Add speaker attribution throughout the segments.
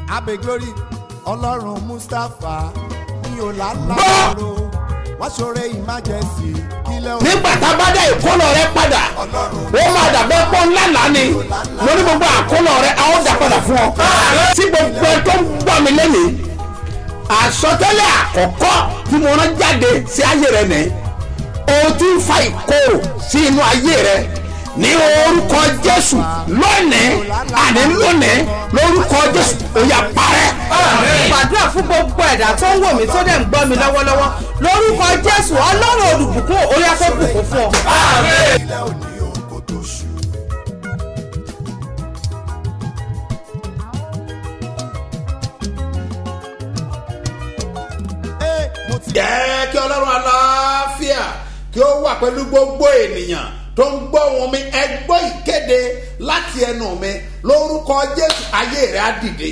Speaker 1: abe glory ọlọ́run mustapha ní ọ̀làlá
Speaker 2: Gbọ́!
Speaker 1: ló wọ́n ṣoore emergency kílẹ̀ òun
Speaker 2: nígbà tá a bá dá ìkólọ rẹ padà ó máa dàbẹ́ pọ́ ńlá lánì lórí gbogbo àkólọ rẹ a ó dà padà fún ọ. tí gbogbo ẹ tó ń gbọ́ mi lẹ́nìí àsọtẹ́lẹ̀ àkọ́kọ́ tí mo rán jáde sí ayé rẹ nìyí o ti ń fa ìkorò sí inú ayé rẹ ní orúkọ jésù lónìí àní lónìí lórúkọ jésù ó yá parẹ́.
Speaker 3: gbàdúrà fún gbogbo ẹ̀dá tó ń wò mí tó dẹ̀ ń gbọ́ mi lọ́wọ́lọ́wọ́ lórúkọ jésù ọlọ́run olùbùkún orí afẹ́bùkún fún ọ.
Speaker 1: kílẹ̀ òní òun kò tó ṣù. Ee, mo ti
Speaker 2: jẹ́ kí ọlọ́run aláfíà kí ó wà pẹ̀lú gbogbo ènìyàn tó ń gbọ́ wọn mi ẹ gbọ́ ìkéde láti ẹnu mi lórúkọ jésù ayé rẹ̀ á dìde.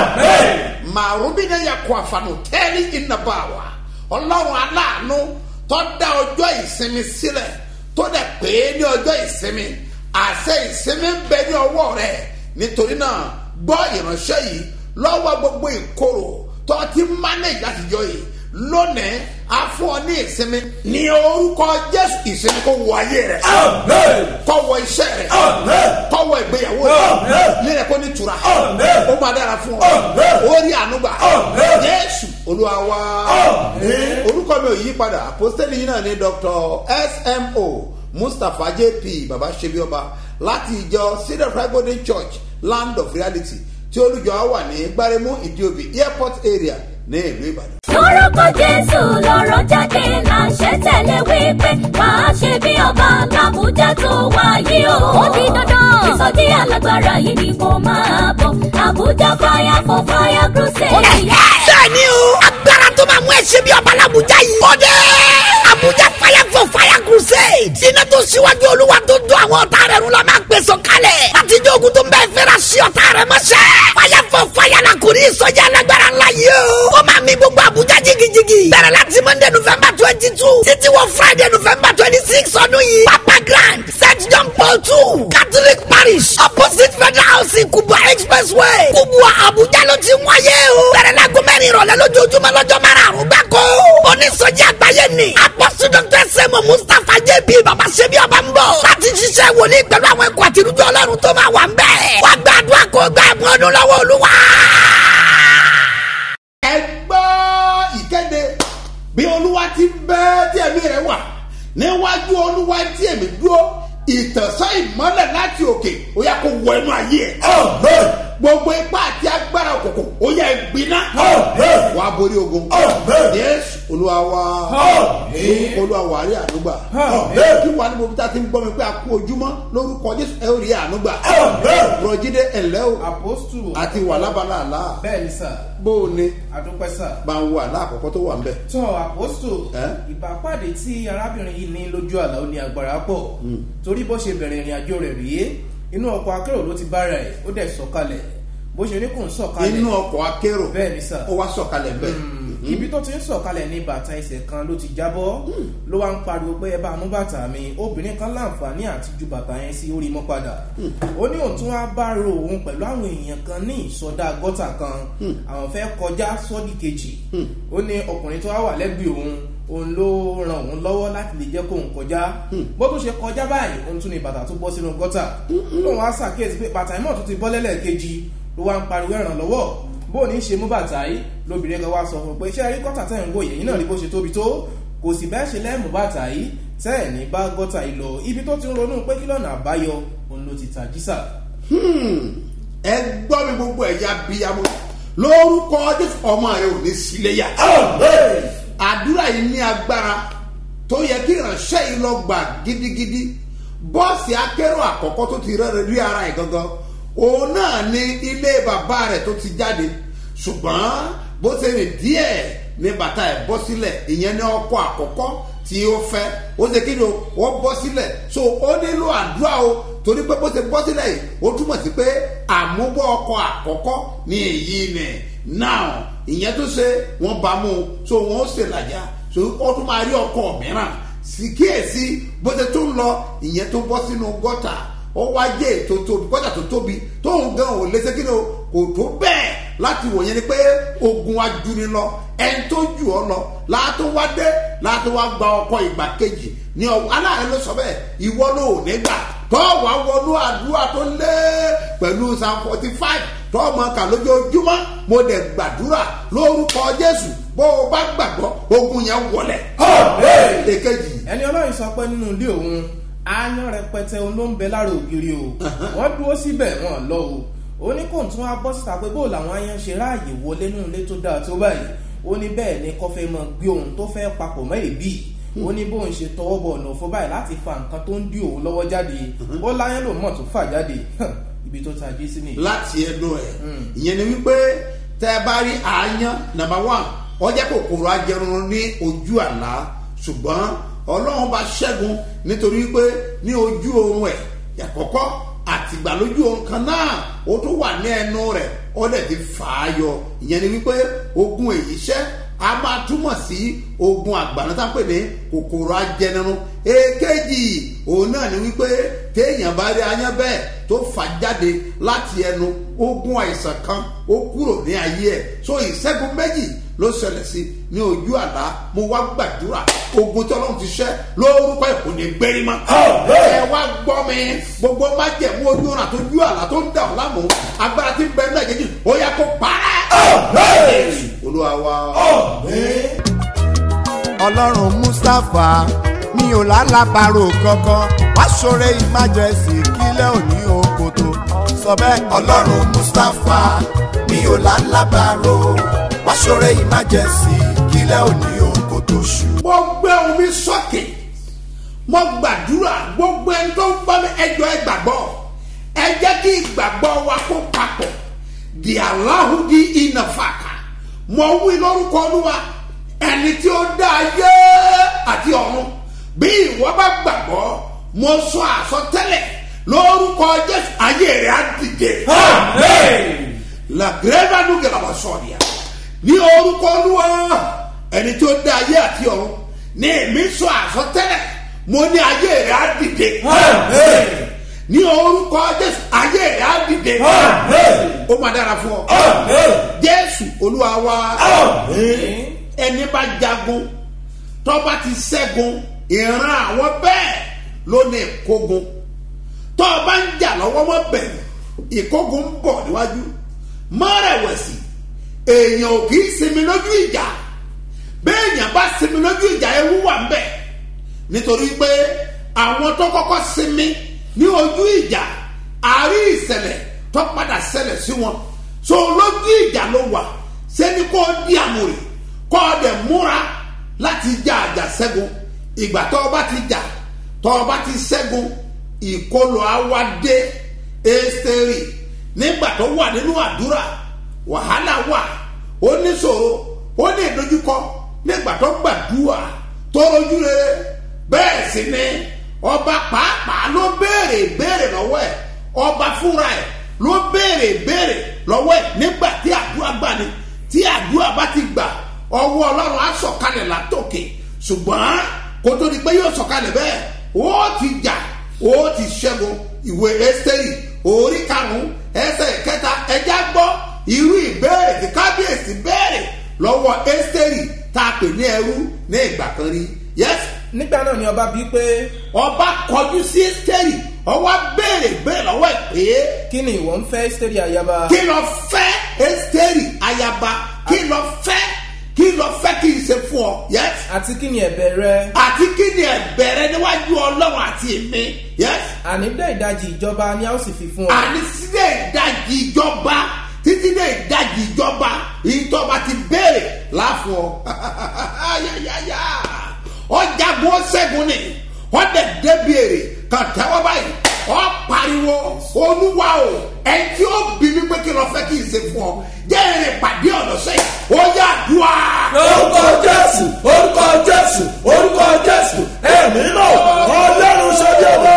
Speaker 2: màrúbínà yà kó àfààní tẹ́lí ìnàbàwà ọlọ́run aláàánú tó dá ọjọ́ ìsinmi sílẹ̀ tó dẹ̀ pé ní ọjọ́ ìsinmi àṣẹ ìsinmi ń bẹ ní ọwọ́ rẹ̀ nítorí náà gbọ́ ìránṣẹ́ yìí lọ́wọ́ gbogbo ìkorò tó ti manage láti jọ yìí lónìí a fún ọ ní ìsinmi ní orúkọ jésù ìsinmi kò wọ ayé rẹ kò wọ iṣẹ rẹ kò wọ ìgbéyàwó rẹ nílẹ kó ní tura ó máa dára fún ọ ó rí ànúgbà jésù olúwa wá orúkọ mi ò yí padà àpòstẹ́lì yìí náà ní dr smo mustapha jp baba sebioba láti ìjọ cedar Fire golden church land of reality tí olùjọ wà ní gbáremú ìdíòbí airport area ní ìlú ìbàdàn.
Speaker 4: lórúkọ jésù lọ́rọ̀ jáde láṣẹ tẹ̀lé wípé máa ṣe bí ọba làbújá tó wáyé o. ó di dandan ìsọjí alágbára yìí ni mo máa bọ̀ àbújá fire for fire crusade.
Speaker 5: bẹ́ẹ̀ni o agbára tó máa mú ẹsẹ̀ bí ọba làbújá yìí. ó dé abuja fire for fire crusade. iná tó síwájú olúwa tó dún àwọn ọ̀tá rẹ̀ rún la máa gbèsò kalẹ̀. láti jẹ́ ogun tó ń bẹ́ẹ̀ fẹ́ra sí ọ̀tá rẹ̀ mọ́ṣẹ́. fire for fire la kò ní ìsọjí alágbára ńlá yìí o. ó máa mi gbogbo abuja jigijigi. bẹ̀rẹ̀ láti monday november twenty two títí wọ friday november twenty six ọdún yìí. papa grand st john paul two catholic parish opposite federal housing kubwa expressway kubwa abuja ló ti wáyé o. bẹ̀rẹ̀ láago mẹ́rin ìrọ̀lẹ́ lójoojúmọ́ lọ́jọ́ márùn-ún gbáko. onísọjí àgbáyé ni apọ́sù dr sẹ́mu mustapha jp baba sebi ọba ń bọ̀. láti ṣiṣẹ́ wòlíì pẹ̀lú àwọn ẹ̀kọ́ àti irújọ́ ọlọ́run tó máa wà ń bẹ̀. wàá gbàdúrà kó gbà ẹ̀bùn ọdún lọ́wọ́ olúwa.
Speaker 2: ẹ gbọ́ ìkéde bí olúwa ti bẹ́ tí ẹ̀mí rẹ̀ wà níwájú olúwa tí ẹ̀mí dúró ìtànsán ìmọ́lẹ̀ láti òkè ó yẹ kó wọ inú ayé ẹ̀. gbogbo ipá àti agbára òkùnkùn ó yẹ gbiná. wàá borí ogun. yéésù olúwa wa olúwa wà á rí ànúgbà. kí wàá ní bóbi tá a ti ń gbọ́ mi pé a kú ojúmọ́ lórúkọ jésù ẹ ó rí ànúgbà. rọ̀jídé ẹ̀lẹ́ o
Speaker 6: apostu
Speaker 2: àti wà lábala àlá
Speaker 6: bẹ́ẹ̀ ni sà
Speaker 2: bó o ní
Speaker 6: àdúpẹ́ sà.
Speaker 2: bá ń wo àlá àkọ́kọ́ tó wà ń bẹ̀.
Speaker 6: tọ́ apostu
Speaker 2: Ẹ́?
Speaker 6: ìbápàdé tí arábìnrin yìí ní lójú àlá ó ní agbára pọ̀ torí bó ṣe bẹ̀rẹ̀ ìrìn àjò rẹ̀ rèé inú ọkọ̀ akérò ló ti bára ẹ̀ ó dẹ̀ sọ̀kalẹ̀ bó ṣe ní kò ń sọ̀kalẹ̀
Speaker 2: inú ọkọ̀ akérò
Speaker 6: bẹ́ẹ̀ ni sà
Speaker 2: ó wá sọ̀kalẹ̀ bẹ́ẹ̀.
Speaker 6: ibi tó ti ń sọ̀kalẹ̀ ní bàtà ẹsẹ̀ kan ló ti jábọ́ ló wá ń pariwo pé ẹ bá mú bàtà mi obìnrin kan láǹfààní àti ju bàtà yẹn sí orí mọ́ padà ó ní òun tún wá bá ro òun pẹ̀lú àwọn èèyàn kan ní ìsọdá gọ́tà kan àwọn fẹ́ kọjá sọ́dí kejì ó ní ọkùnrin tó wá wà lẹ́gbẹ̀ẹ́ òun òun ló ran òun lọ́wọ́ láti lè jẹ́ kóun kọjá bó tún ṣe kọjá báyìí òun tún ní bàtà tó bọ́ sínú gọ́tà lóun wá ṣàkíyèsí pé bàtà ìmọ̀ tó ti bọ́ lẹ́lẹ́kejì ló wá ń pariwo ìrànlọ́wọ́ bó ní ṣe mú bàtà yìí lóbìnrin kan wá sọ fún un pé iṣẹ́ rí gọ́tà tẹ̀ ń wò yẹ̀yìn náà rí bó ṣe tóbi tó kò sì bẹ́ẹ̀ ṣe lẹ́mú bàtà yìí tẹ́ ẹ̀ ní bá gọ́tà yìí lọ ibi tó ti ń ronú pé kí lọ́nà àbáyọ òun ló ti tàjí sà.
Speaker 2: ẹ gbọ́ mi gbogbo ẹ̀yà bíyàmú lórúkọ jésù ọmọ rẹ ò ní síléyà. àdúrà yìí ní agbára tó yẹ kí ìránṣẹ́ yìí lọ gbà gidigidi bọ́ọ̀sì akérò àkọ́kọ́ tó ti rẹ́rẹ́ rí ara ẹ̀ gangan òun náà ní ilé bàbá rẹ̀ tó ti jáde ṣùgbọ́n bó ṣe rìn díẹ̀ ní bàtà ẹ̀ bọ́ sílẹ̀ ìyẹn ní ọkọ̀ àkọ́kọ́ tí ó fẹ́ ó ṣe kí ni o wọ́n bọ́ sílẹ̀ so ó nílò àdúrà o torí pé bó ṣe bọ́ sílẹ̀ yìí ó túmọ̀ sí pé àmúbọ̀ ọkọ̀ àkọ́kọ́ ní èyí nì now ìyẹn tó ṣe wọ́n bá mú un so wọ́n ó ṣe làjà so ó tún máa rí ọkọ̀ mìíràn sì kíyèsí bó ṣe tún lọ ìyẹn tó bọ́ sínú gọ́tà ó wá jẹ́ ètò tóbi gọ́tà tó tóbi tóun gan ò lè ṣe kí ni o kò tó bẹ́ẹ̀ láti wò yẹn ni pé ogun ajuni lọ ẹni tó jù ọ lọ láàtó wá dé láàtó wá gba ọkọ ìgbà kejì ní ọ aláàrẹ ló sọ bẹ́ẹ̀ ìwọ ló ò ní gbà tọ́ wà wọnú àdúrà tó lé pẹ̀lú psalm forty five tọ́ ọmọ kà lójoojúmọ́ mo dẹ̀ gbàdúrà lórúkọ jésù bó o bá gbàgbọ́ ogun yẹn wọlẹ̀. èkejì
Speaker 6: ẹni ọlọ́run sọ pé nínú ilé òun aáyán rẹpẹtẹ òun ló ń bẹ lára ògiri o wọ́n dúró síbẹ̀ wọn lọ o ó ní kò tún wá bọ́ síta pé bó làwọn aáyán ṣe ráàyè wọlé nínú ilé tó dáa tó báyìí ó ní bẹ́ẹ̀ ni kọfẹ́ mọ gbé òun tó fẹ́ papọ̀ mọ́ èbí ó ní bóun ṣe tọwọ́ bọ̀ ọ̀nà òfò báyìí láti fa nǹkan tó ń dí òun lọ́wọ́ jáde ó láyán lòun mọ̀ tó fà jáde ibi tó tají sí nìyí.
Speaker 2: láti ẹnu ẹ ìyẹn ni wípé tẹ ẹ bá rí àáyán nàmbà wán ọjà kòkòrò ajẹrun ní ojú àlá ṣùgbọ́n ọlọ́run bá ṣẹ́gun nítorí wípé ní ojú oorun ẹ̀ àkọ́kọ́ àtìgbà lójú oorun kan náà ó tún wà ní ẹnu rẹ̀ ó dẹ̀ ti fà á yọ ìyẹn ni wípé ogun èyí ṣẹ́ a máa túmọ̀ sí ogun àgbàna tá a pè ní kòkòrò ajẹnirun èkejì òun náà ni wípé téèyàn bá rí ayán bẹ́ẹ̀ tó fà jáde láti ẹnu ogun àìsàn kan ó kúrò ní ayé ẹ̀ so ìṣẹ́gun méjì ló ṣẹlẹ̀ sí ní ojú àlá mo wá gbàdúrà ogun tí ọlọ́run ti ṣẹ́ lórúkọ ẹ̀ kò ní gbérí mọ́. ẹ wá gbọ́ mi gbogbo májẹ̀mú ojú ọ̀nà tó ju àlá tó ń dà ọ́ lámú agbára tí ń bẹ náà jẹ́jì ó yẹ kó parẹ́. olúwa wa.
Speaker 1: ọlọ́run mustapha mi ò lálábàárò kankan wá ṣoore emergency kílẹ̀ òní òkòtò sọ bẹ́ẹ̀. ọlọ́run mustapha mi ò lálábàárò wá ṣoore emergency kílẹ̀ òní òkòtò ṣù.
Speaker 2: mo gbé omi sókè mo gbàdúrà gbogbo ẹni tó ń bá mi ẹjọ́ ẹ gbàgbọ́ ẹ jẹ́ kí ìgbàgbọ́ wa kó papọ̀ di aláhùdí ìnàfàkà mo wí lórúkọ olúwa ẹni tí ó dá ayé àti ọ̀run bí ìwọ bá gbàgbọ́ mo sọ àsọtẹ́lẹ̀ lórúkọ jésù ayé rẹ̀ á dìde. la greva nuge la wa sọ̀rìà ní orúkọ olúwa ẹni tí ó dá ayé àti ọ̀run ní èmi sọ àsọtẹ́lẹ̀ mo ní ayé rẹ̀ á dìde. ní orúkọ jésù ayé rẹ̀ á dìde. ó máa dára fún ọ. jésù olúwa wa ẹni bá jagun tọ́ba ti ṣẹ́gun ìran àwọn bẹ́ẹ̀ ló ní ìkógun tọ́ba ń jà lọ́wọ́ wọ́n bẹ̀rù ìkógun ń bọ̀ níwájú mọ́rẹ̀wẹ̀sì èèyàn ò kì í sinmi lójú ìjà béèyàn bá sinmi lójú ìjà ewu wà ń bẹ̀ nítorí pé àwọn tó kọ́kọ́ sinmi ní ojú ìjà àárí ìṣẹ̀lẹ̀ tó padà ṣẹlẹ̀ sí wọn so lójú ìjà ló wà sẹ́ni kó di àmúrè kọ́ ọ dẹ̀ múra láti jà àjà ṣẹ́gun ìgbà tó o bá ti jà tó o bá ti ṣẹ́gun ìkọlù awadé ẹ́sítẹ́rì nígbà tó wà nínú àdúrà wàhálà wà ó ní ṣòro ó ní ìdojúkọ nígbà tó gbàdúrà tó rojú rere bẹ́ẹ̀ sì ni ọba pàápàá ló béèrè béèrè lọ́wọ́ ẹ̀ ọba fúnra ẹ̀ ló béèrè béèrè lọ́wọ́ ẹ̀ nígbà tí àdúrà gbà ni tí àdúrà bá ti gbà ọwọ́ ọlọ́run á sọ̀kalẹ̀ látòkè ṣùgbọ́n kó tó di pé yóò sọ̀kalẹ̀ bẹ́ẹ̀ ó ti jà ó ti ṣẹ́gun ìwé ẹ́sítẹ́rì orí karùn-ún ẹsẹ̀ kẹta ẹja gbọ́ irú ìbéèrè tí kábíyèsí béèrè lọ́wọ́ ẹ́sítẹ́rì tá a pè ní ẹrú ní ìgbà kan rí yẹ́sì
Speaker 6: nígbà náà ni ọba bíi pé
Speaker 2: ọba kọjú sí ẹ́sítẹ́rì ọwọ́ béèrè béèrè lọ́wọ́ ẹ̀ pé
Speaker 6: kí ni ìwọ ń fẹ́ sítẹ́rì ayaba
Speaker 2: kí lọ fẹ́ ẹ́sítẹ́rì ayaba kí lọ fẹ́ kí lọ fẹ́ kí n ṣe fún ọ yẹ́sì
Speaker 6: àti kí ni ẹ̀bẹ̀ rẹ
Speaker 2: àti kí ni ẹ̀bẹ̀rẹ̀ níwájú ọlọ́run àti èmi yẹ́sì
Speaker 6: àní dẹ́ ìdajì ìjọba ni a ó sì fi fún ọ
Speaker 2: àní sílẹ̀ ìdajì ìjọba títí dé ìdajì ìjọba ìjọba ti béèrè láfún ọ ayayaya ọjàgbọ́n ó ṣẹ́gun ni ọdẹ débìrì kan tẹ́wọ́ báyìí ọ pariwo olúwa o ẹni tí ó bí mi pé kí lọ fẹ́ kí n ṣe fún ọ jẹ́ ìrìn pàdé ọ̀nà sẹ́yìn ó yà dùn á.
Speaker 7: orúkọ jésù orúkọ jésù orúkọ jésù ẹ̀mí náà ọlọ́run ṣẹ́bi ọmọ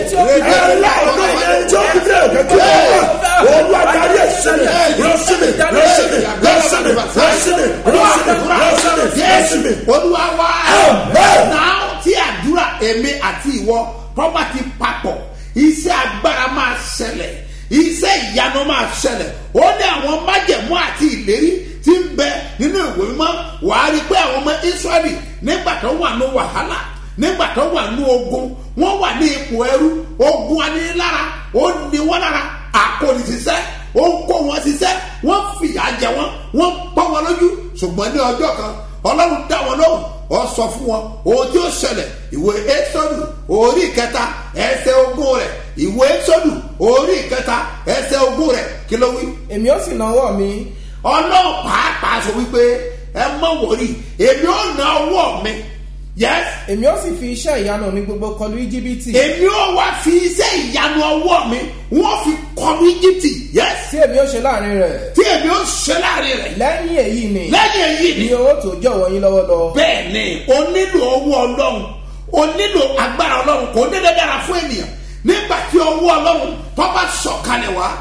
Speaker 7: ẹ̀rọ ọdún yẹn tí ó fi dé òkèké ọmọ olú adarí ẹ̀sìnmi rọ́ṣìmì rọ́ṣìmì rọ́ṣìmì rọ́ṣìmì rọ́ṣìmì rọ́ṣìmì rọ́ṣìmì.
Speaker 2: olúwa wá
Speaker 7: Amen.
Speaker 2: náà tí àdúrà èmi àti ìwọ tọ́ba ti papọ̀ iṣẹ́ agbára máa ṣẹlẹ̀ iṣẹ́ ìyanu máa ṣẹlẹ̀ ó ní àwọn májẹ̀mú májẹ̀mú àti ìlérí ti ń bẹ nínú ìwé mímọ́ wàá rí i pé àwọn ọmọ israẹli nígbà tó wà ní wàhálà nígbà tó wà ní ogun wọ́n wà ní ipò ẹrú ogun anilára ó ní wọ́n lára àkóni ṣiṣẹ́ ó ń kó wọn ṣiṣẹ́ wọ́n fìyà jẹ wọn wọ́n pọ́n wọn lójú ṣùgbọ́n ní ọjọ́ kan ọlọ́run dá wọn lóhùn ọ sọ fún wọn ohun tí ó ṣẹlẹ̀ ìwé ẹ́sọ́dù orí ìkẹta ẹsẹ̀ ogún rẹ̀ ìwé ẹ́sọ́dù orí ìkẹta ẹsẹ̀ ogún rẹ̀ kí ló wí.
Speaker 6: èmi ó sì náwó mi
Speaker 2: ọlọ́run pàápàá sọ wípé ẹ mọ̀ wòrí èmi ò ná ọwọ́ mi yes
Speaker 6: èmi ó sì fi iṣẹ́ ìyanu mi gbogbo kọlu íjíbítì
Speaker 2: èmi ò wá fi iṣẹ́ ìyanu ọwọ́ mi wọ́n fi kọlu íjíbítì yes
Speaker 6: tí èmi ó ṣe láàrin rẹ̀
Speaker 2: tí èmi ò ṣe láàrin rẹ̀
Speaker 6: lẹ́yìn èyí ni
Speaker 2: lẹ́yìn èyí ni
Speaker 6: ni owó tó jọ̀wọ́ yín lọ́wọ́ lọ.
Speaker 2: bẹ́ẹ̀ ni o nílò owó ọlọ́run o nílò agbára ọlọ́run kò dédé dára fún ènìyàn nígbà tí owó ọlọ́run tó bá sọ̀kalẹ̀ wá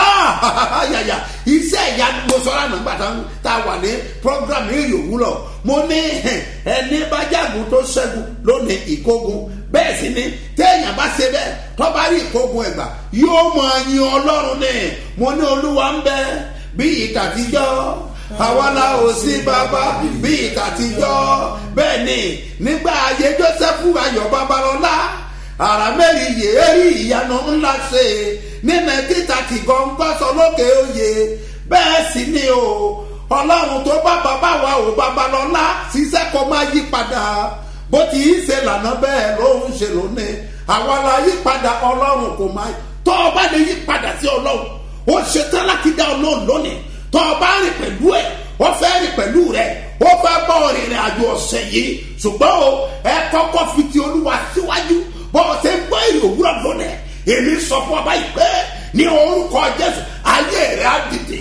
Speaker 2: ah, yàyà iṣẹ́ ìyanu mo sọ lánàá nígbà tá a wà ní program èrè òwúrọ̀ mo ní ẹni bá jágun tó ṣẹ́gun lónìí ìkógun bẹ́ẹ̀ sì ni téèyàn bá ṣe bẹ́ẹ̀ tó bá rí ìkógun ẹ̀gbà yóò mọ yin ọlọ́run ní mo ní olúwa ń bẹ bí ìtàtijọ́ àwa la ò sí bàbá bí ìtàtijọ́ bẹ́ẹ̀ ni nígbà ayé joseph ayọ̀ babalọ́lá ara mẹ́rin yéérí ìyanu ńlá ṣe nínú títà tí gọ́ngọ́ sọ lókè oyè bẹ́ẹ̀ sì ni o ọlọ́run tó bá bàbá wa ò babalọ́lá ṣiṣẹ́ kó má yí padà bó ti í ṣe lànà bẹ́ẹ̀ ló ń ṣe lónìí àwa la yí padà ọlọ́run kò má tó o bá lè yí padà sí ọlọ́run ó ṣetán láti dá ọlọ́run lónìí tó o bá rìn pẹ̀lú ẹ̀ ó fẹ́ rìn pẹ̀lú rẹ̀ ó fẹ́ bọ́ ìrìn àjò ọ̀sẹ̀ yìí ṣùgbọ́n o ẹ kọ́kọ́ fi ti olúwa síwájú bó o ṣe ń gbọ́ èrè òwúrọ̀ lónìí èmi sọ fún ọba yìí pé ní orúkọ jésù ayé rẹ̀ á dìde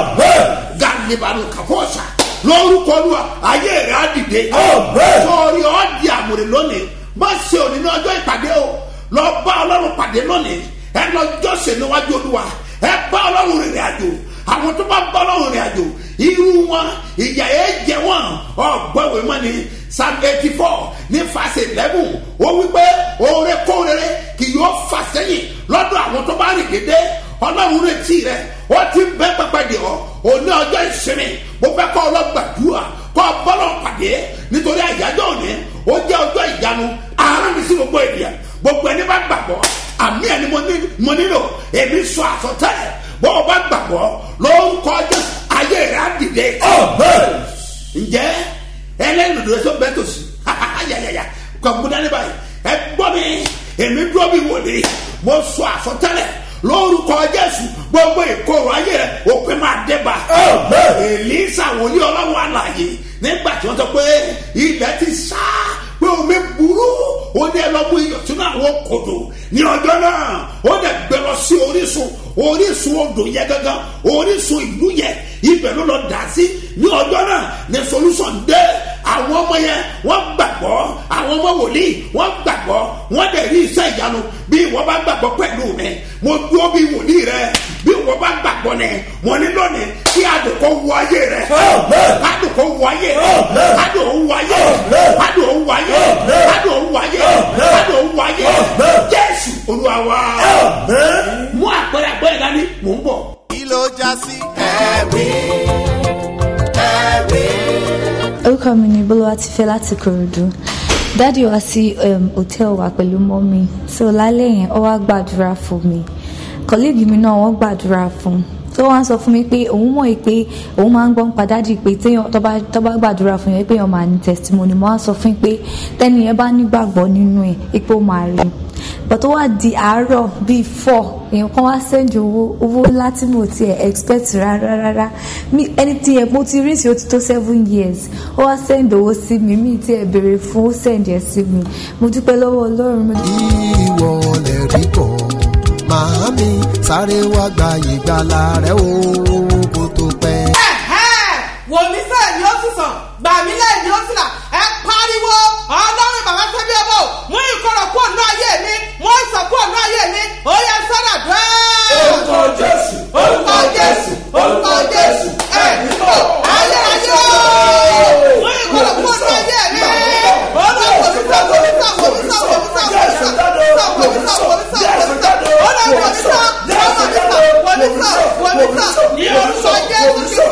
Speaker 2: gàlíbanu kàfọ́ọ̀ṣà lórúkọ olúwa ayé rẹ̀ á dìde sọ̀rí ọ́ di àmúre lónìí má ṣe òní ní ọjọ́ ìpàdé o lọ bá ọlọ́run pàdé lónìí ẹ lọ jọ́sìn níwájú olúwa ẹ bá ọlọ́run rìnrìn àjò àwọn tó bá bá ọlọ́run rìn àjò irú wọn ìyà ẹ jẹ wọn ọgbọ́wé mọ́ ni psalm eighty four ní fàṣẹ eleven ó wípé oore kóore kì yóò fà sẹ́yìn lọ́dọ̀ àwọn tó bá rìn dédé ọlọ́run retí rẹ ó ti ń bẹ́ pẹ́pẹ́ dè ọ́ òní ọjọ́ ìsinmi mo fẹ́ kọ́ ọlọ́gbàdúrà kọ́ bọ́lọ̀ pàdé nítorí àyájọ́ òní ó jẹ́ ọjọ́ ìyanu àárọ̀ mi sí gbogbo ènìyàn gbogbo ẹni bá gbàgbọ́ àmì ẹni mo nílò èmi sọ àsọtẹ́lẹ̀ bọ́ ọ bá gbàgbọ́ lórúkọ jésù ayé rẹ̀ á dìde. ǹjẹ́ ẹlẹ́rìndòdò tó bẹ́ẹ̀ tó sí ayayaya kọ̀ọ̀kú dání báyìí ẹ gbọ́ mi èmi dúró bí wòlé mo sọ àsọtẹ́lẹ̀ lórúkọ jésù gbogbo ìkorò ayé rẹ òpin máa débà. èlísà wòlíì ọlọ́run àlàyé nígbà tí wọ́n sọ pé ilẹ̀ ti sá pé omi burú ó ní ẹlọ́mú iyọ̀ sínú àwọn kòtò ní ọjọ́ náà ó dẹ̀ gbẹ lọ sí orísun orísun odò yẹ gángan orísun ìlú yẹ ibẹ̀ ló lọ dà sí ní ọjọ́ náà ní solution dé àwọn ọmọ yẹn wọ́n gbàgbọ́ àwọn ọmọ wòlíì wọ́n gbàgbọ́ wọ́n dẹ̀ rí iṣẹ́ ìyanu bí wọ́n bá gbàgbọ́ pẹ̀lú mi mo dúró bí wòlíì rẹ bí wọ́n bá gbàgbọ́ ni mo ní lónìí kí àdùkọ́ wọ ayé rẹ àdùkọ́ wọ ayé rẹ àdùkọ́ wọ ayé rẹ àdùkọ́ wọ ayé rẹ àdùkọ́ wọ ayé rẹ àdùkọ́ wọ ayé rẹ jésù olúwa wa mú àpẹẹrẹ àpẹẹrẹ dání mò ń bọ̀.
Speaker 1: kí ló já sí ẹ̀rí ẹ̀rí.
Speaker 8: orúkọ mi ni bólúwa ti fẹ́ láti korodu dáàdi wá sí um, hòtẹ́ẹ̀lì wa pẹ̀lú mọ́mí so lálẹ́ yẹn ó wá gbàdúrà fún mi kọ́lẹ́ẹ̀gì mi náà wọ́n gbàdúrà fún tó wá sọ fún mi pé òun mọ̀ pé òun máa ń gbọ́n pa dáàdi pé téèyàn tó bá tó bá gbàdúrà fún yẹn pé èèyàn máa ní testimony mo wá sọ fún yín pé tẹ́ni yẹn bá nígbàgbọ́ nínú ẹ̀ ipò máa rí but tó wá di àárọ̀ bíi four èèyàn kan wá sẹ́ndì owó owó láti mo ti ẹ̀ expect rárá rárá mi ẹni tí ẹ̀ mo ti rí sí ó ti tó seven years ó wá sẹ́ndì owó sí mi mi ti ẹ̀ béèrè fún ó sẹ́ndì ẹ̀ sí mi mo dúpẹ́ lọ́wọ́ ọlọ́run mo
Speaker 9: ìwọ lè rí bọ̀ màámi sáré wá gba ìgbàlà rẹ o kó tó pẹ́.
Speaker 3: wò mí sẹ́ẹ̀ ni ó sì sàn gbà mí lẹ́yìn ni ó sì là ẹ pariwo ọlọ́run bàbá sẹ́bí ọmọ mú ìkorò kúrò ní ayé mi mú ìsàn kúrò ní ayé mi ó yẹ sọ́dà dùn.
Speaker 7: orúkọ jésù orúkọ jésù orúkọ jésù ẹ̀mí bọ̀
Speaker 3: ayé ayé o mú ìkorò kúrò ní ayé mi olúwa wò mí sàn wò mí sàn wò mí sàn wò mí sàn wò mí sàn wò mí sàn wò mí sàn wò mí sàn wò mí sàn olúwa wò mí sàn wò mí sàn wò mí sàn wò mí sàn ní orúkọ jésù kristu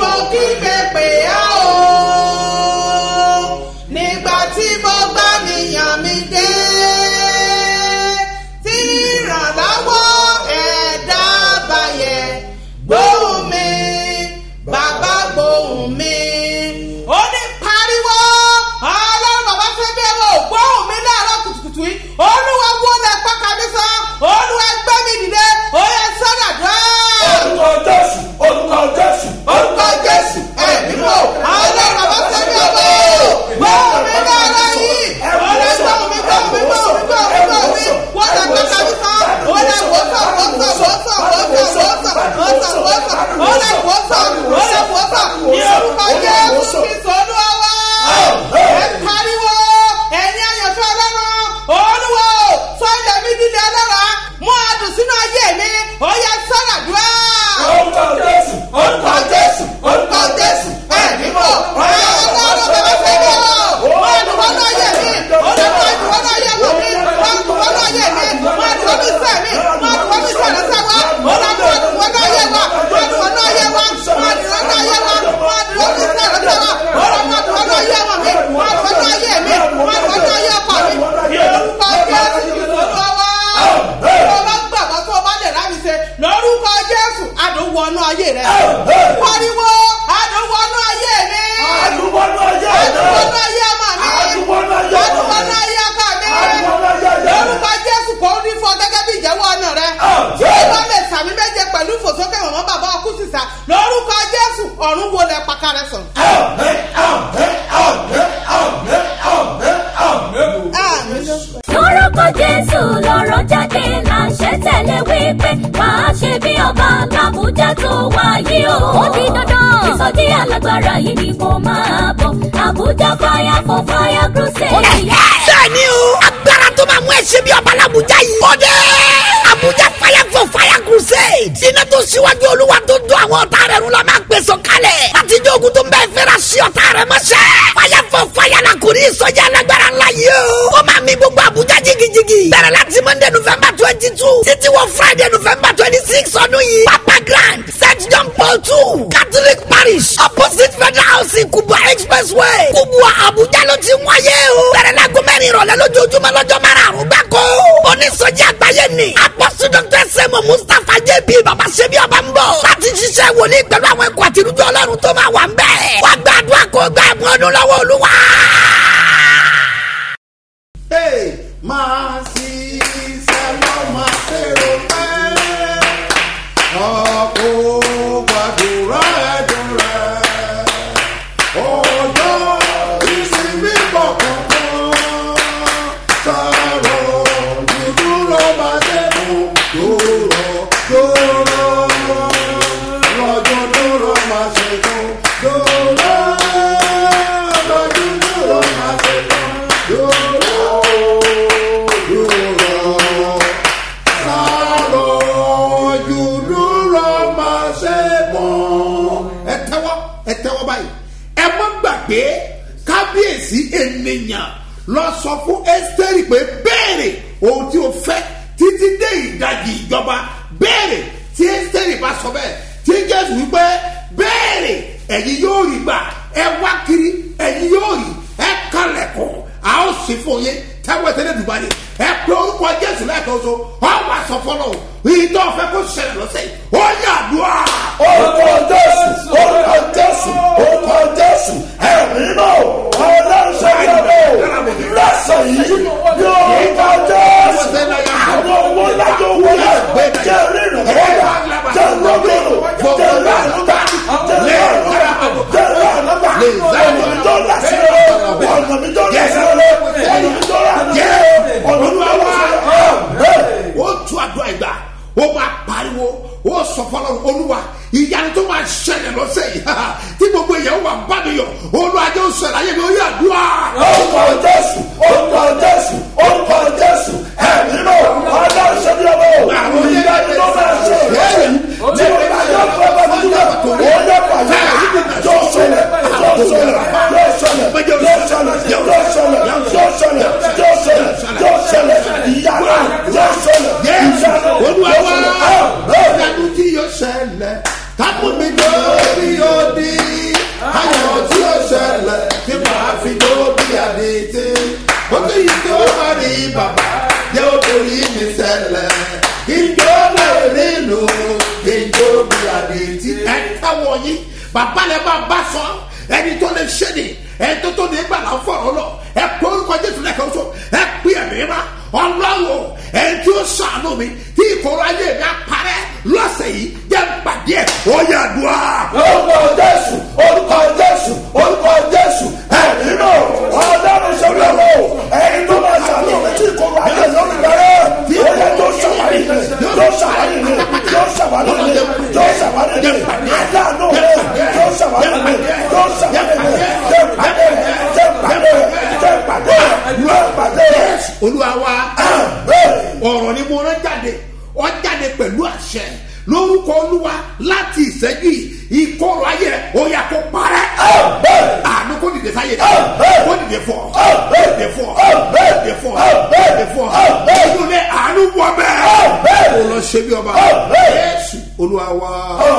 Speaker 3: mo kígbe pè á o nígbà tí mo gbá mi yàn mí dé tí ìrànlọ́wọ́ ẹ̀dá bàyẹ̀ gbóhùn mi bàbá gbóhùn mi. ó ní pariwo ọlọ́run bàbá fẹ́ bí ẹ wò gbóhùn mi láàárọ̀ kùtùkùtù yìí olúwa wọlé pákà mi sọ olúwa gbé mi dìde ó yẹ sọ́dà dùn.
Speaker 7: orúkọ jésù orúkọ jésù
Speaker 3: orúkọ jésù ẹ̀mí mọ̀ ọlọ́run bàbá fẹ́ bí ẹ wò gbóhùn mi láàárọ̀ yìí olè gbóhùn mi gbóhùn mi gbóhùn mi gbóhùn mi wọlé pákà mi sọ olè wòsàn wòsàn wòsàn wòsàn wòsàn wòsàn wòsàn olè wòsàn olè wòsàn ní orúkọ jésù kristu olúwa wá ẹ pariwo ẹ̀yin àyànfẹ́ ọlọ́run olúwa o sọ́jà mi dídé ọlọ́run mú adùn sínú ayé mi ó yẹ sọ́dà dúrà.
Speaker 7: orúkọ jésù orúkọ jésù
Speaker 3: orúkọ jésù ẹ̀mí mọ̀ ọlọ́run bàbá fẹ́ mi o mú adùn wọnú ayé mi ó lè mú adùn wọnú ayé mi mú adùn wọnú ayé mi mú adùn wọnú iṣẹ́ mi mú adùn wọnú iṣẹ́ rẹ̀ sẹ́wọ́ ó lè mú adùn wọnú ayé wa mú adùn wọnú ayé wa mú adùn wọnú ayé wa mú adùn wọnú iṣẹ́ rẹ̀ sẹ́wọ́ ó lè mú adùn wọnú ayé wa mi mú adùn wọnú ayé mi mú adùn wọnú ayé ọkọ mi lórúkọ jésù olúwa wá tó o bá gbàgbọ́ tó o bá lè rà mí ṣe lórúkọ jésù adùn wọnú ayé rẹ pariwo adùn wọnú ayé mi
Speaker 7: àdúgbònú ayé
Speaker 3: adùn
Speaker 7: rẹ
Speaker 3: wọnú ayé ọmọ mi
Speaker 7: àdúgbònú ayé
Speaker 3: adùn
Speaker 7: rẹ
Speaker 3: wọnú ayé ọkọ mi
Speaker 7: àdúgbònú ayé rẹ
Speaker 3: lórúkọ jésù kò rí fọ gẹ́gẹ́ bí ìjẹ́wọ́ ọ̀nà rẹ tí o bá lè sàmì méje pẹ̀lú ìfòsókè mọ̀mọ́ bàbá ọkú sísà lórúkọ jésù ọ̀run wo lẹ pàkàrẹ sàn.
Speaker 7: àmín àmín àmín àmín àmín àmín.
Speaker 3: àmín
Speaker 4: lórúkọ jésù lọ́rọ̀ jáde láṣẹ tẹ̀lé wípé máa ṣe bí ọba làbújá tó wáyé o. ó di dandan ìsọjí alágbára yìí ni mo máa bọ̀ àbújá fire for fire crusade.
Speaker 5: bẹ́ẹ̀ni o agbára tó máa mú ẹsẹ̀ bí ọba làbújá yìí. ó dé abuja fire for fire crusade. iná tó síwájú olúwa tó dún àwọn ọ̀tá rẹ̀ rún la máa gbèsò kalẹ̀. àtijọ́ ogun tó ń bẹ́ẹ̀ fẹ́ra sí ọ̀tá rẹ̀ mọ́ṣẹ́. fire for fire la kò ní ìsọjí alágbára ńlá yìí o. ó máa mi gbogbo abuja jigijigi. bẹ̀rẹ̀ láti monday november twenty two títí wọ friday november twenty six ọdún yìí. papa grand st john paul two catholic parish opposite federal housing kubwa expressway kubwa abuja ló ti ń wáyé o. bẹ̀rẹ̀ la gómìnà ìrọ̀lẹ́ lójoojúmọ́ lọ́jọ́ márùn-ún gbáko. onísọjí àgbáyé ni apọ́sù dr sẹ́mu mustapha jb baba sebi ọba ń bọ̀. láti ṣiṣẹ́ wòlíì pẹ̀lú àwọn ẹ̀kọ́ àtirújọ ọlọ́run tó máa wà ń bẹ̀. wàá gbàdúrà kó gbà ẹ̀bùn ọdún lọ́wọ́ olúwa.
Speaker 2: Hey, máa ṣiṣẹ́ lọ máa ṣèrò pẹ́. ọkọ̀ gbàdúrà ẹ̀dùn rẹ̀. ọjọ́ ìsinmi kọ̀ọ̀kan. sọ̀rọ̀ dúdúró máa dẹ́nu. dúró dúró. lọ́jọ́ dúró máa ṣètò. dúró. lọ́jọ́ dúró máa ṣètò. dúró. dúró sàròjù dúró máa ṣe mọ́. ẹ tẹ́wọ́ ẹ tẹ́wọ́ báyìí ẹ má gbàgbé kábíyèsí ènìyàn lọ sọ fún ẹ́sítẹ́rì pé béèrè ohun tí o fẹ́ títí dé ìdajì ìjọba béèrè tí ẹ́sítẹ́rì bá sọ bẹ́ẹ̀ tí jésù wípé béèrè ẹ̀yin yóò rí gbà ẹ wá kiri ẹ̀yin yóò rí ẹ kalẹ̀kùn a ó sì fún yín tẹ́wọ́ tẹ́lẹ̀ dùbà ni ẹ pé orúkọ jésù lẹ́ẹ̀kan so ọ wà sọ fọlọ́ o ìtọ́ fẹ́ kó ṣẹlẹ̀ lọ́sẹ̀ yìí ó yà dùá.
Speaker 7: orúkọ jésù orúkọ jésù orúkọ jésù ẹ̀mí náà ọlọ́run ṣẹ́yìn lọ́sọ̀ yìí ní orúkọ jésù àwọn owó lájọ owó yẹn jẹ́ rírun kọ́yà jẹ́ lọ́gọ́rọ̀ jẹ́ lọ́gọ́rọ̀ jẹ́ lọ́gọ́rọ̀ jẹ́ lọ́gọ́rọ̀ ọ̀nà mi tó lásì rẹ̀ ọ̀nà mi tó lásì rẹ̀ ọ̀nà mi tó lásì rẹ̀ ọ̀nà mi tó lásì rẹ̀.
Speaker 2: ó tu àdúrà ìgbà ó máa pariwo ó sọ fọlọ́ olúwa ìyanu tó máa ṣẹlẹ̀ lọ́sẹ̀ yìí tí gbogbo èèyàn wà bá mi yọ olúwa jẹ́ oṣù ẹ̀láyé mi ó yà dùá.
Speaker 7: orúkọ jésù orúkọ jésù orúkọ jésù ẹ̀mí náà ọlọ́run ṣe bí ọmọ o ìyá ni ló máa ṣe ìrẹsì tí o bá yọ fún ọmọ mi nígbà tó o yẹ pàdé yóò ṣẹlẹ̀ yóò ṣẹlẹ̀ yóò ṣẹlẹ̀ yóò ṣẹlẹ̀ yóò ṣẹlẹ̀ yóò ṣẹlẹ̀ yóò ṣẹlẹ̀ yóò ṣẹlẹ̀ ìyá náà yóò ṣẹlẹ̀
Speaker 2: Yes,
Speaker 7: ìyá náà
Speaker 2: olúwa
Speaker 7: yóò
Speaker 2: wá
Speaker 7: ṣẹlẹ̀.
Speaker 2: ìyanu tí yóò ṣẹlẹ̀ kápò mi lórí odi bàbá rẹ bá bá sọ ẹni tó lè ṣe ni ẹni tó tó ní gbàlà fọ̀rọ̀ lọ ẹ pé orúkọ jésù lẹ́kọ̀ọ́ sọ ẹ pé ẹ̀mí ma ọlọ́wọ́ ẹni tí ó sànù mi tí ìkọ̀rọ̀ ayé mi apárẹ́ lọ́sẹ̀ yìí jẹ́ pàdé ẹ̀ ó yẹ dùn á.
Speaker 7: orúkọ jésù orúkọ jésù orúkọ jésù ẹ̀mí náà ọlọ́run ṣọlá o ẹni tó máa ṣàlùyẹ méjì kó wá jẹ lórí rẹ tí ó yẹ tó ṣàwárí rẹ tó ṣàwárí rẹ tó ṣàwárí rẹ tó ṣàwárí rẹ aláàánú rẹ tó ṣàwárí rẹ tó ṣàwárí rẹ jẹ pàdé rẹ jẹ pàdé rẹ jẹ pàdé rẹ jẹ pàdé rẹ.
Speaker 2: olúwa wa ọ̀rọ̀ ni mo rán jáde ọ jáde pẹ̀lú àṣẹ lórúkọ olúwa láti ìṣẹ́jú yìí ìkọrọ ayé rẹ ó yà kó parẹ́ àánú kó dìde sáyé rẹ kó dìde fọ dìde fọ dìde fọ dìde fọ inú ní àánú wọ bẹ́ẹ̀ kó lọ ṣe bí ọba yéésù olúwa wa.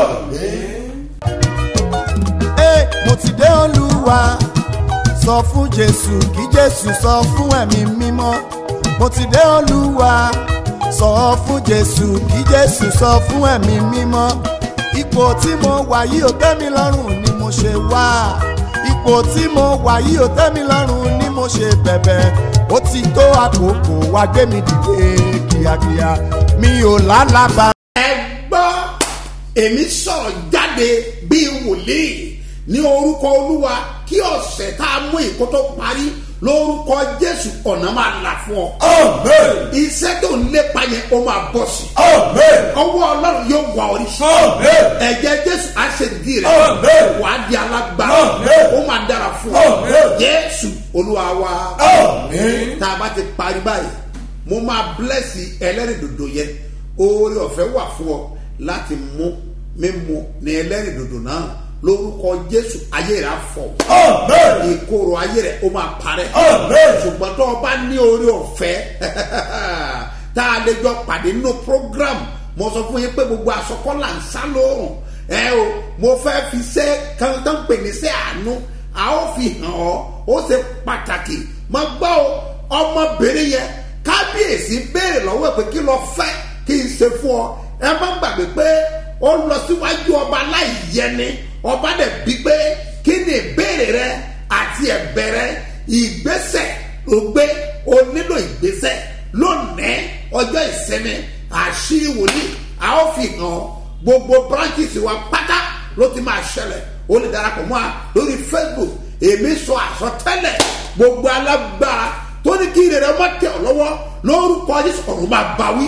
Speaker 1: Ẹ, mo ti dé olúwa sọ fún jésù kí jésù sọ fún ẹ̀mí mímọ́ mo ti dé olúwa sọ fún jésù kí jésù sọ fún ẹ̀mí mímọ́ ipò tí mo wà yìí ò tẹ́ mi lọ́rùn ni mo ṣe wá ipò tí mo wà yìí ò tẹ́ mi lọ́rùn ni mo ṣe bẹ̀bẹ̀ ó ti tó àkókò wá gbé mi dìde kíákíá mi ò lálàbà.
Speaker 2: ẹ gbọ́ èmi sọ̀rọ̀ jáde bíi wòlíì ní orúkọ olúwa kí ọ̀sẹ̀ tá a mú ìkó tó parí lórúkọ jésù ọ̀nà máa là fún ọ. iṣẹ́ tó ń lépa yẹn ó máa bọ̀ sí. ọwọ́ ọlọ́run yóò wà orí sí. ẹ̀jẹ̀ jésù á ṣe dì rẹ̀ wà á di alágbára ó máa dára fún ọ. jésù olúwa wa tá a bá ti parí báyìí mo máa bílẹ̀sì ẹlẹ́rìndòdò yẹn oore ọ̀fẹ́ wà fún ọ láti mú mímu ní ẹlẹ́rìndòdò náà lórúkọ jésù ayé rẹ afọ ìkorò ayé rẹ ó máa parẹ ṣùgbọ́n tó o bá ní orí ọ̀fẹ́ tá a lè jọ pàdé nínú program mo sọ fún yín pé gbogbo àsọkọ́là ń sá lóòrùn ẹ o mo fẹ́ fi ṣe kan tó ń pè ní ṣe àánú a ó fi hàn ọ́ ó ṣe pàtàkì mo gbọ́ o ọmọbìnrin yẹn kábíyèsí béèrè lọ́wọ́ ẹ̀ pé kí lọ fẹ́ kí n ṣe fún ọ ẹ má gbàgbé pé ó lọ síwájú ọba láì yẹni ọba dẹ̀ bí pé kí ni ìbéèrè rẹ àti ẹ̀bẹ̀ rẹ ìgbésẹ̀ ló gbé o nílò ìgbésẹ̀ lónìí ọjọ́ ìsinmi àṣírí wòlíì a ó fi hàn gbogbo branches wa pátá ló ti máa ṣẹlẹ̀ o lè darapọ̀ mọ́ a lórí facebook èmi sọ àsọtẹ́lẹ̀ gbogbo alágbára tó ní kí ìrẹ̀rẹ̀ ọmọ tẹ̀ ọ́ lọ́wọ́ lórúkọ jésù ọ̀run máa bá wí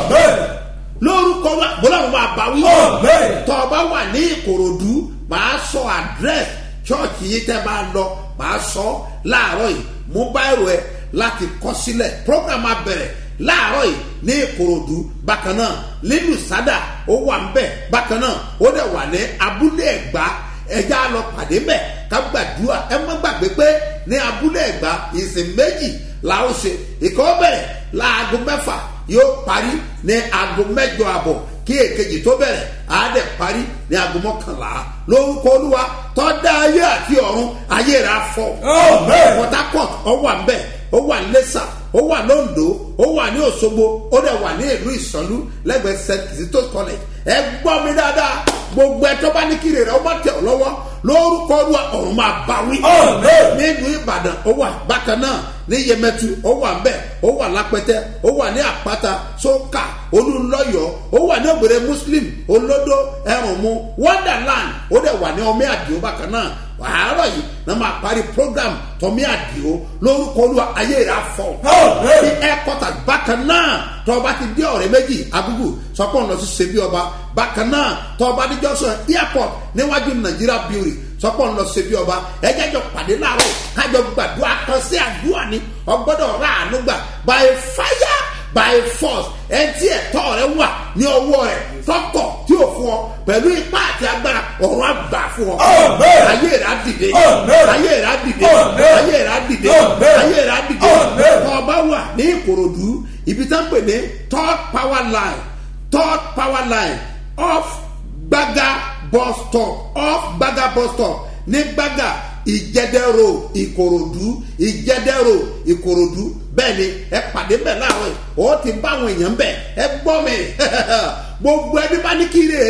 Speaker 2: lórúkọ wa bọ́lá wọn máa bá wí. tọ́ ọ bá wà ní ìkòròdú màá sọ àdírẹ́sì chọ́ọ̀chì yìí tẹ́ bá lọ màá sọ láàárọ̀ yìí mú báyìí ẹ láti kọ́ sílẹ̀ program abẹ̀rẹ̀ láàárọ̀ yìí ní ìkòròdú bákan náà nínú sádà ó wà ń bẹ̀ bákan náà ó dẹ̀ wà ní abúlé ẹ̀gbá ẹja lọ pàdé mbẹ ká gbàdúrà ẹ má gbàgbé pé ní abúlé ẹ̀gbá ìsìn méjì la ó ṣe ìkọ́ bẹ̀rẹ̀ láago mẹ́fà yóò parí ní aago mẹ́jọ àbọ̀ kí èkejì tó bẹ̀rẹ̀ àádẹ́ parí ní aago mọ́kànlá lórúkọ olúwa tọ́da ayé àti ọ̀run ayé rẹ̀ afọ. port harcourt ó wà ń bẹ̀ ó wà ní lẹ́sà ó wà lóńdó ó wà ní òṣogbo ó dẹ̀ wà ní ìlú ìsọ̀lú lẹ́gbẹ̀ẹ́ st kizito college ẹ gbọ́ mi dáadáa gbogbo ẹ tó bá ní kiri rẹ̀ ó bá tẹ̀ ọ́ lọ́wọ́ lórúkọ olúwa ọ̀run máa bá wí. nínú ìbàdàn ó wà bákan náà ní yẹmẹtu ó wà nbẹ ó wà lápẹtẹ ó wà ní àpáta sókà olùlọyọ ó wà ní ògbèrè muslim olódó ẹrùnmu wonderland ó dẹ̀ wà ní ọmọ àdìo bákan náà àárọ̀ yìí náà máa parí program tọ́mí àdìo lórúkọ olúwa ayé rẹ̀ afọ. ní ẹ̀kọ́tà bákan náà tọ́ba ti dé ọ̀rẹ́ méjì agugu sọpọ́n lọ sí sebi ọba bákan náà tọ́ba ní johnson airport níwájú nàìjíríà beauty sọpọ́n lọ sebi ọba ẹ̀jẹ̀ jọ pàdé láàárọ̀ kájọ gbàdúrà kan sí àdúrà ni ọgbọ́dọ̀ rà àánú gbà by fire by force ẹtí ẹ̀tọ́ rẹ wà ní ọwọ́ rẹ tọkọ̀ tí o fún ọ pẹ̀lú ipá àti agbára ọ̀run àgbà fún ọ. ayé rẹ á dìde ayé rẹ á dìde ayé rẹ á dìde ayé rẹ á dìde kọ́ ọba wà ní ìkòròdú ibi tá ń pè ní third power line third power line off gbaga bus stop off gbaga bus stop ní gbaga ìjẹdẹrò ìkòròdú ìjẹdẹrò ìkòròdú bẹ́ẹ̀ ni ẹ pàdé bẹ́ẹ̀ láàárọ̀ yìí ó ti bá àwọn èèyàn bẹ́ẹ̀ ẹ gbọ́ mi gbogbo ẹbí bá ní kí ire rẹ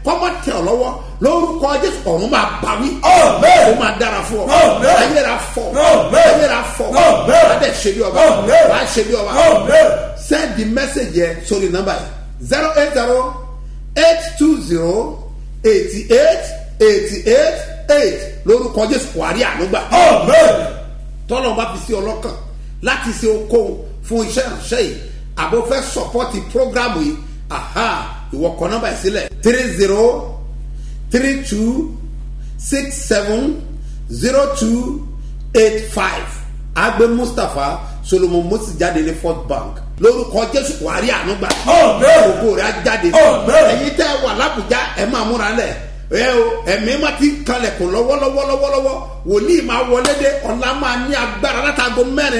Speaker 2: kọ́mọ tẹ̀ ọ́ lọ́wọ́ lórúkọ jésù ọ̀run máa bá wí
Speaker 7: Àmín.
Speaker 2: ó máa dára fún ọ
Speaker 7: Àmín.
Speaker 2: ayé rà fọ
Speaker 7: Àmín.
Speaker 2: ayé rà fọ
Speaker 7: Àmín.
Speaker 2: wàá dẹ̀ ṣe bí ọba
Speaker 7: Àmín.
Speaker 2: wàá ṣe bí ọba
Speaker 7: Àmín.
Speaker 2: send the message yẹ sórí nọ́mbà yìí zero eight zero eight two zero eighty eight eighty eight eight lórúkọ jésù wàá rí ànúgbà
Speaker 7: Amen.
Speaker 2: tọ́lọ́ bá fi sí ọlọ́kàn láti ṣe okòwò fún iṣẹ́ ìránṣẹ́ yìí àbò fẹ́ sọpọ́tì prógrámù yìí aha ìwọ kọ nọ́mbà yìí sílẹ̀ three zero three two six seven zero two eight five agbe mustapha solomon moses jáde ní fort bank lórúkọ jésù wàrí ànúgbà
Speaker 7: Amen.
Speaker 2: ògo rẹ̀ á jáde
Speaker 7: Amen.
Speaker 2: ẹ̀yin tẹ́ wà lábùjá ẹ̀ máa múra lẹ̀ ẹ o ẹ̀mí má ti kalẹ̀kùn lọ́wọ́lọ́wọ́lọ́wọ́ wòlíì máa wọlé dé ọ̀la máa ní agbára látago mẹ́rin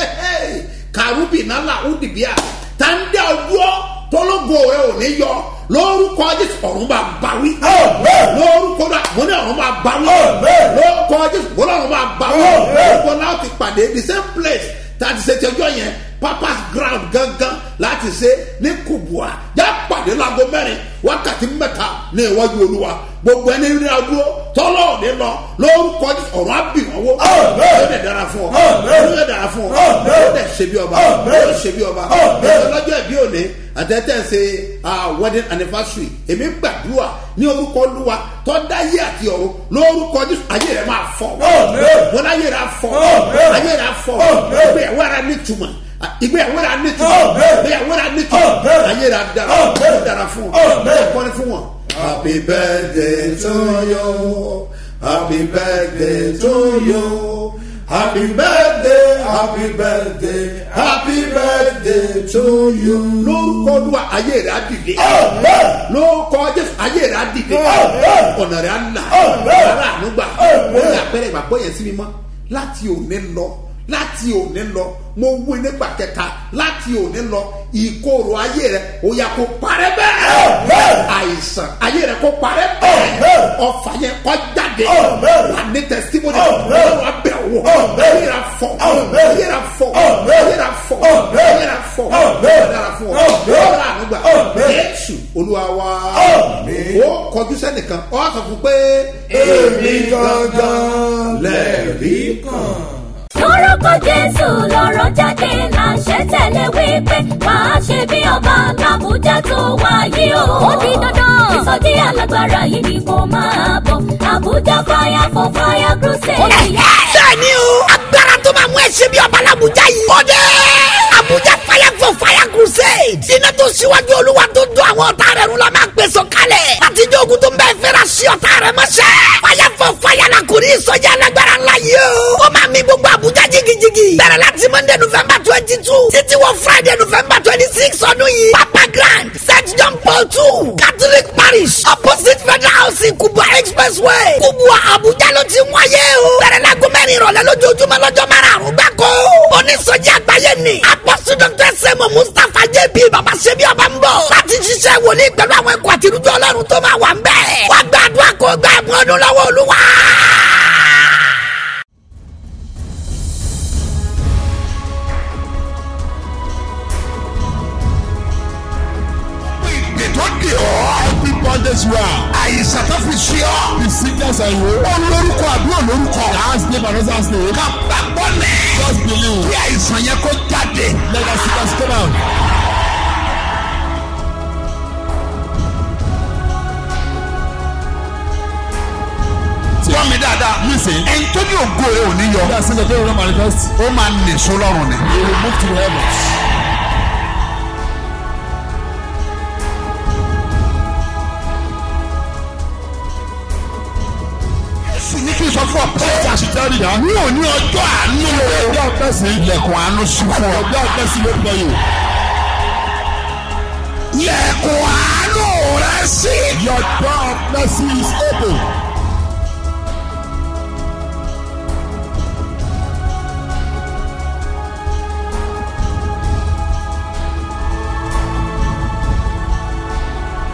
Speaker 2: kàrúbì nálà údìbíà tàǹdà ọjọ́ tọ́lọ́gọ rẹ ò ní yọ lórúkọ jésù ọ̀run máa báwí
Speaker 7: Amen.
Speaker 2: lórúkọ náà mo ní ọ̀run máa báwí
Speaker 7: Amen.
Speaker 2: lórúkọ jésù mo ní ọ̀run máa báwí
Speaker 7: Amen.
Speaker 2: lórúkọ náà ti pàdé the same place tá a ti ṣe tẹjọ yẹn papas ground gangan láti ṣe ní kubua já pàdé láago mẹ́rin wákàtí mẹ́ta ní iwájú olúwa gbogbo ẹni rí adúró tọ́lọ́ òní lọ lórúkọ Jésù, ọ̀run á bì wọ́n wó
Speaker 7: Amen.
Speaker 2: ó dẹ̀ dára fún ọ
Speaker 7: Amen.
Speaker 2: ó dẹ̀ dára fún ọ
Speaker 7: Amen.
Speaker 2: ó dẹ̀ ṣe bí ọba
Speaker 7: Amen.
Speaker 2: ó ṣe bí ọba
Speaker 7: Amen.
Speaker 2: lọ́jọ́ ìbí òní àtẹ̀tẹ̀ ń ṣe ah, wedding anniversary èmi gbàdúrà ní orúkọ olúwa tó dá ayé àti ọ̀run lórúkọ Jésù ayé rẹ̀ máa fọ́
Speaker 7: Amen.
Speaker 2: wọn ayé rẹ̀ á fọ́
Speaker 7: Amen.
Speaker 2: ayé rẹ̀ á fọ́
Speaker 7: Amen.
Speaker 2: ìgbéyàwó ara nítumọ̀ ìgbéyàwó ara nítumọ̀
Speaker 7: Amen.
Speaker 2: ìgbéyàwó ara nítumọ̀
Speaker 7: Amen.
Speaker 2: ayé rẹ̀ á dára
Speaker 7: Amen.
Speaker 2: ó dára fún ọ
Speaker 7: Amen.
Speaker 2: ó kọ́ni fún wọn. happy birthday to you happy birthday to you happy birthday happy birthday happy birthday to you. lórúkọ olúwa ayé rẹ̀ á dìde
Speaker 7: Amen.
Speaker 2: lórúkọ jésù ayé rẹ̀ á dìde
Speaker 7: Amen.
Speaker 2: ọ̀nà rẹ̀ á là
Speaker 7: Amen.
Speaker 2: ara ànúgbà
Speaker 7: Amen.
Speaker 2: ó ní àpẹẹrẹ ìgbàgbọ́ yẹn sí mi mọ́ láti òní lọ láti òní lọ mo wí nígbà kẹta láti òní lọ ìkorò ayé rẹ ó yà kó parẹ́ bẹ́ẹ̀
Speaker 7: Amen.
Speaker 2: àìsàn ayé rẹ kó parẹ́ bẹ́ẹ̀
Speaker 7: Amen.
Speaker 2: ọfà yẹn kó jáde
Speaker 7: Amen.
Speaker 2: wà ní tẹsítímọ́nì
Speaker 7: Amen.
Speaker 2: ọlọ́run abẹ́ wò
Speaker 7: Amen.
Speaker 2: ayé rẹ fọ
Speaker 7: Amen.
Speaker 2: ayé rẹ fọ
Speaker 7: Amen.
Speaker 2: ayé rẹ fọ
Speaker 7: Amen.
Speaker 2: ayé rẹ fọ
Speaker 7: Amen.
Speaker 2: ọ̀dára fún ọ
Speaker 7: Amen.
Speaker 2: ọ̀dára ànúgbà
Speaker 7: Amen.
Speaker 2: jésù olúwa wa
Speaker 7: Amen.
Speaker 2: ó kọjú sẹ́nìkan ọ̀ sọ fún pé
Speaker 7: Èmi gangan lẹ̀rí kan.
Speaker 4: lórúkọ jésù lọ́rọ̀ jáde láṣẹ tẹ̀lé wípé máa ṣe bí ọba làbújá tó wáyé o. ó di dandan ìsọjí alágbára yìí ni kò máa bọ̀ àbújá fire for fire crusade.
Speaker 5: bẹ́ẹ̀ni o agbára tó máa mú ẹsẹ̀ bí ọba làbújá yìí. ó dé abuja fire for fire crusade. iná tó síwájú olúwa tó dún àwọn ọ̀tá rẹ̀ rún la máa gbèsò kalẹ̀. láti jẹ́ ogun tó ń bẹ fẹ́ra sí ọ̀tá rẹ̀ mọ́ṣẹ́. fire for fire la kò ní ìsọjí alágbára ńlá yìí o. ó máa mi gbogbo abuja jigijigi. bẹ̀rẹ̀ láti monday november twenty two títí wọ friday november twenty six ọdún yìí. papa grand st john paul two catholic parish opposite federal housing kubwa expressway kubwa abuja ló ti wáyé o. bẹ̀rẹ̀ láago mẹ́rin ìrọ̀lẹ́ lójoojúmọ́ lọ́jọ́ márùn-ún gbáko. onísọjí àgbáyé ni apọ́sù dr sẹ́mu mustapha jp baba sebi ọba ń bọ̀. láti ṣiṣẹ́ wòlíì pẹ̀lú àwọn ẹ̀kọ́ àti irújọ́ ọlọ́run tó máa wà ń bẹ̀. wàá gbàdúrà kó gbà ẹ̀bùn ọdún lọ́wọ́ olúwa.
Speaker 7: ìpè tó dè ọ́. every bondage you are. àìsàn tó fi ṣe ọ́. the sickness and woe. ó lórúkọ àbí ò lórúkọ. last name and other name. ká gbàgbọ́ lẹ̀. just believe. kí àìsàn yẹn kó jáde. let us see us come out. gbọ́ mi dáadáa. listen. ẹni tó ní ògo rẹ̀ ò ní yọ. bí a ṣe lè dé ìrora manifest. ó máa nìṣó lọ́rùn ni. he will move to the heavens. sì ní kí n sọ fún ọ pé ẹja sì tẹ́lẹ̀ yá. ní òní ọjọ́ àánú o. ọjọ́ àpẹ́sì. ilẹ̀kùn àánú sí fún ọ. ọjọ́ àpẹ́sì ló gbọ́ yìí. ilẹ̀kùn àánú rẹ sí. your door of mercy is open.